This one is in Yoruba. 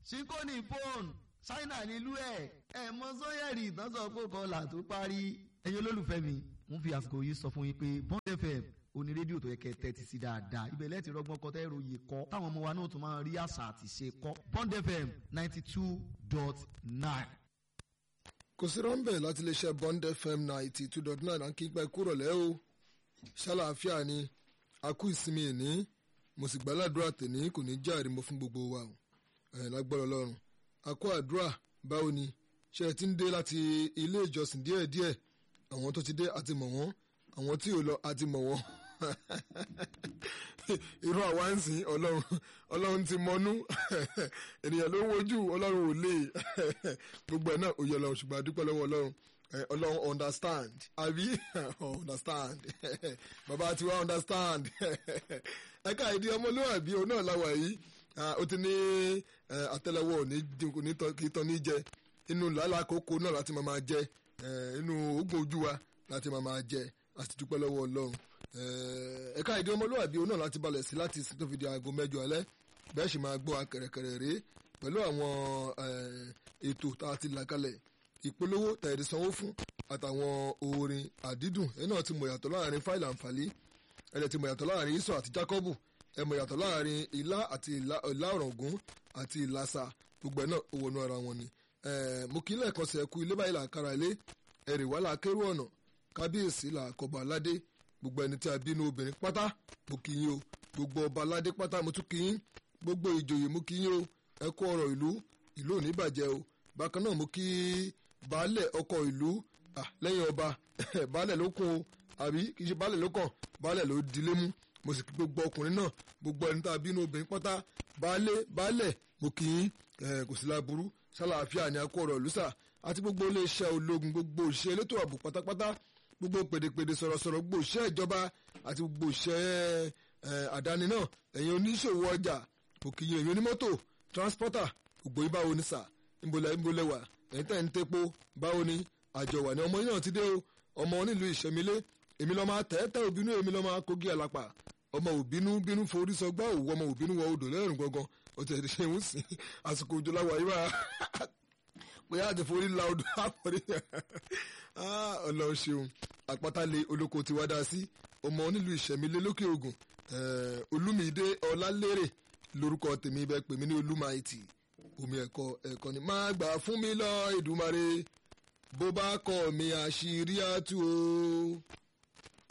síkóní fóònù ṣáínà nílùú ẹ̀ ẹ̀ mọ sọ́yẹ̀rì ìtànsán kó kọlà tó parí ẹ̀yin olólùfẹ́ mi mo fi àsìkò yìí sọ fún yín pé Bond FM oní rédíò tó yẹ kẹ́ tẹ́tí sí dáadáa ibẹ̀ lẹ́ẹ̀tì rọgbọ́n kọ́ tẹ́rọ yìí kọ́ táwọn ọmọ wa náà tún máa rí àṣà àti ṣe kọ́ Bond FM ninety two dot nine. kò sí rọ́ńbẹ̀ láti lè ṣe Bond FM ninety two dot nine àkí pẹ́ kúrò lẹ́ o ṣàlàáfíà ni a kú ìsinmi ìní mo sì gbàládùra tèní kò ní járe mo fún gbogbo wa o ẹ̀ lágbára Ọlọ́run a kó àdúrà báwo ni ṣe ẹ ti ń dé láti ilé ìjọsìn díẹ̀díẹ̀ àwọn tó ti dé àti mọ̀ wọ́n àwọn tí ò lọ àti mọ̀ wọ́n irú àwa ń sìn ọlọ́run ọlọ́run ti mọnú ènìyàn ló ń wojú ọlọ́run ò lè gbogbo ẹ̀ náà òye ọlọ́run ṣùgbọ́n àdúpẹ́ lọ́wọ́ ọlọ́run ọlọ́run understand àbí understand bàbá ti wá understand ẹ̀ka ìdí ọmọlúwàbí òun náà láwà yìí ó ti ní àtẹ́lẹwọ́ òní dínkù kí tán ní jẹ inú làálàá kókó náà láti máa jẹ inú oògùn ojú wa láti máa jẹ àti dúpẹ́ lọ́wọ́ ọlọ́run ẹ̀ka ìdí ọmọlúwàbí òun náà láti balẹ̀ sí láti tó fi di aago mẹ́jọ alẹ́ bẹ́ẹ̀ sì máa gbọ́ akẹ̀rẹ̀kẹ̀rẹ̀ rèé pẹ̀lú àwọn ètò tá a ti là kalẹ̀ ìpolówó tẹ̀rí sanwó fún àtàwọn orin àdídùn ẹ̀ náà ti mọ̀ yàtọ̀ láàrin fáìlì àǹfààní ẹ̀ ti mọ̀ yàtọ̀ láàrin Ísọ̀ àti Jákọ́bù ẹ̀ mọ̀ yàtọ̀ láàrin ìlà àti ìlà ọ̀rọ̀gún àti ìlàsà gbogbo ẹ̀ náà ó wọnú ara wọn ni mo kí lẹ́ẹ̀kan sí ẹ̀kú ilé báyìí làkàrà ilé ẹ̀rì wàhálà kérú ọ̀nà kábíyèsí làkọ̀bọ̀ aládé gbogbo ẹni tí a bínú obìnrin pátá mo kí yín o gbogbo ọba aládé pátá mo tún kí yín gbogbo ìjòyè mo kí yín o ẹ kú ọ̀rọ̀ ìlú ìlú ò ní bàjẹ́ o bákan náà mo kí baálẹ̀ ọkọ̀ ìlú lẹ́yìn ọba baálẹ̀ ló kún o àbí kì í ṣe baálẹ̀ ló kàn baálẹ̀ ló dilé mú mo sì kí gbogbo ọkùnrin náà gbogbo ẹni tí a bínú obìnrin pátá baálé baálẹ̀ mo kí yín kò sí láburú ṣàlàáfíà ní akó ọ̀rọ̀ lùsà àti gbogbo iléeṣẹ́ ológun gbogbo òṣìṣẹ́ elétò ààbò pátápátá gbogbo pèdèpèdè sọ̀rọ̀sọ̀rọ̀ gbogbo òṣìṣẹ́ ìjọba àti gbogbo òṣìṣẹ́ àdáni náà ẹ̀yin oníṣòwò ọjà òkìyìn ẹ̀yin onímọ́tò transporter gbogbo yín báwo ni sà ńbọlẹ̀ ńbọlẹ̀ wà ẹ̀yin tẹ̀ ń tepo báwo ni àjọ wà ní ọmọ yín náà ti dé o ọmọ onílù ìṣẹ̀mílẹ̀ èmi lọ́ọ́ máa tẹ́tẹ́ òbínú èmi lọ́ọ́ máa kógi àlàpà ọmọ òbínú bínú forí sọgbà òwú ọmọ òbínú wọ odò lẹ́rùn gangan ó ti ẹ̀ ṣe ń sìn àsìkò òjò láwàá yìí máa bóyá àti forí la odò àpọ̀rí ọlọ́run ṣeun àpáta-lé olóko ti wá dá sí ọmọ onílùú ìṣẹ̀mílẹ̀ lókè ògùn olúmídé ọlálérè lórúkọ tèmi bẹ́ẹ̀ pè mí ní olúmáìtì omi ẹ̀kọ́ ẹ̀kọ́ ni má gbà fún mi lọ Èdùmàrè bó bá kọ̀ mi àṣírí àtú o.